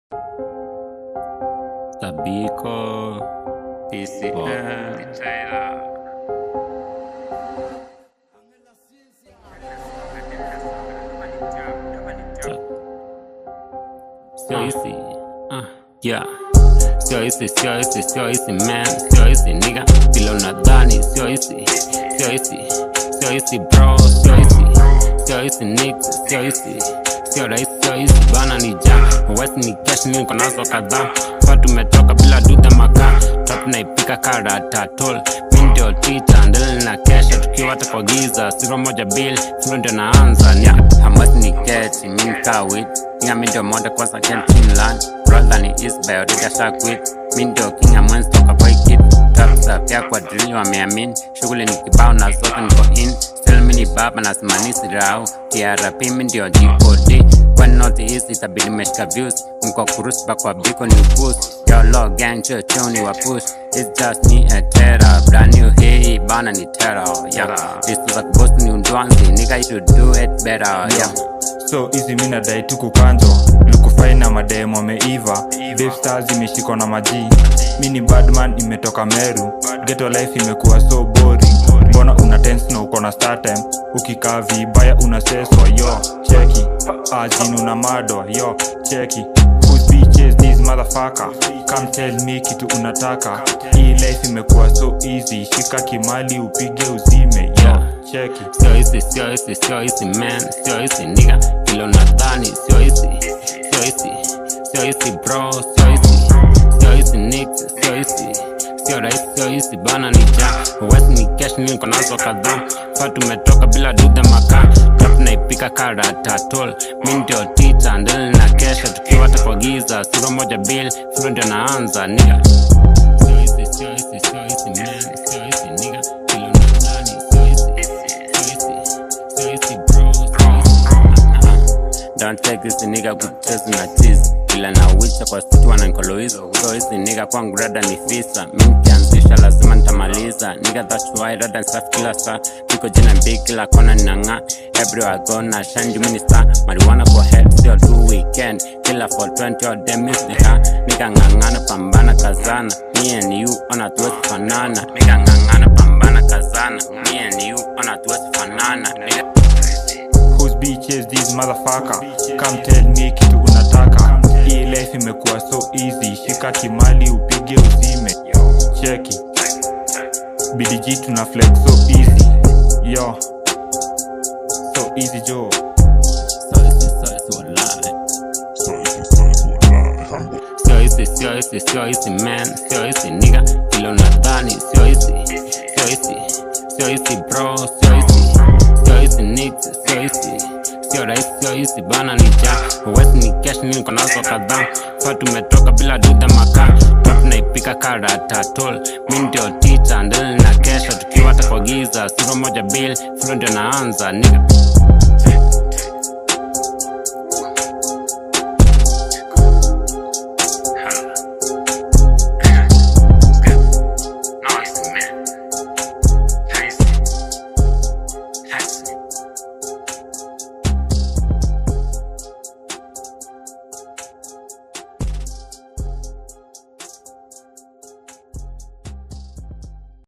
Tabiko TCM Sio hisi ah, yeah. Sio hisi, sio hisi, sio hisi man, sio hisi nigga, vile unadhani sio hisi, sio hisi, sio hisi bro, sio hisi, sio hisi nigga, sio hisi, sio rahisi, sio hisi bana ni ja, west ni cash ni niko nazo kadhaa, kwa tumetoka bila duda makaa, top naipika karata tol, mi ndio tita, ndele na kesha tukiwa hata kwa giza, sifra moja bill, sifra ndio naanza, nya, hamasi ni keti, mi nikaa wit, Nya mi ndio moda kwanza Finland Brother ni East Bay already asha quit Mi ndio king ya mwenzi toka boy kid Tapsa pia kwa drill wameamini Shughuli ni kibao na zote niko in Still mi ni baba na simanisi rao TRP mi ndio G4D When not easy itabidi meshika views Mko kurusba kwa biko ni upusi Yo lo gang cho choni wa push It's just me a terror Brand new hii bana ni terror Yeah This is a ghost ni undwanzi Nigga you should do it better Yeah so hizi mi nadai tu kukanjwa lukufai na mademo ameiva stars imeshikwa na maji mi ni badman imetoka meru geto life imekuwa so boring mbona una tense na uko na startime ukikaa vibaya unaseswa yo cheki ajin una madwa yo cheki Whose bitch is this motherfucker come tell me kitu unataka hii life imekuwa so easy shika kimali upige uzime yo cheki Sio hisi, sio hisi, sio hisi man, sio hisi nigga, vile unadhani sio hisi, sio hisi, sio hisi bro, sio hisi, sio hisi nigga, sio hisi, sio rahisi, sio hisi bana ni ja, west ni cash niko nazo kadhaa, fa tumetoka bila duda makaa, top naipika karata tol, mi ndio tita, ndele na kesha tukiwa hata kwa giza, sura moja bill, sura ndio naanza nigga. Sio hisi, sio hisi, sio hisi man, sio hisi nigga, vile unadhani sio hisi, sio hisi, sio hisi bro, sio hisi. Don't take this nigga kucheza na tease Kila na wicha kwa situ wanankoloizo So hizi nigga kwangu rada ni fisa Mi nikianzisha lazima nitamaliza Nigga that's why rada safi kila saa Niko jina big kila kona ninang'aa Everywhere I go na shine juu mi ni star Marijuana kwa head sio tu weekend Kila 420 all day miss ni ha Nigga ng'ang'ana pambana kazana Me and you ona tuwezi fanana Nigga ng'ang'ana pambana kazana Me and you ona tuwezi fanana Nigga Whose bitch is this motherfucker come tell me kitu unataka hii life imekuwa so easy shika kimali upige uzime cheki bdg tuna flex so easy yo so easy jo So hisi, so hisi walai Sio hisi, sio hisi, sio hisi man, sio hisi nigga, vile unadhani sio hisi, sio hisi, sio hisi bro, sio hisi, sio hisi nigga, sio hisi, sio rahisi, sio hisi bana ni ja, west ni cash ni niko nazo kadhaa, fa tumetoka bila duda makaa, top naipika karata tol, mi ndio tita, ndele na kesha tukiwa hata kwa giza, sura moja bill, flow ndio naanza nigga.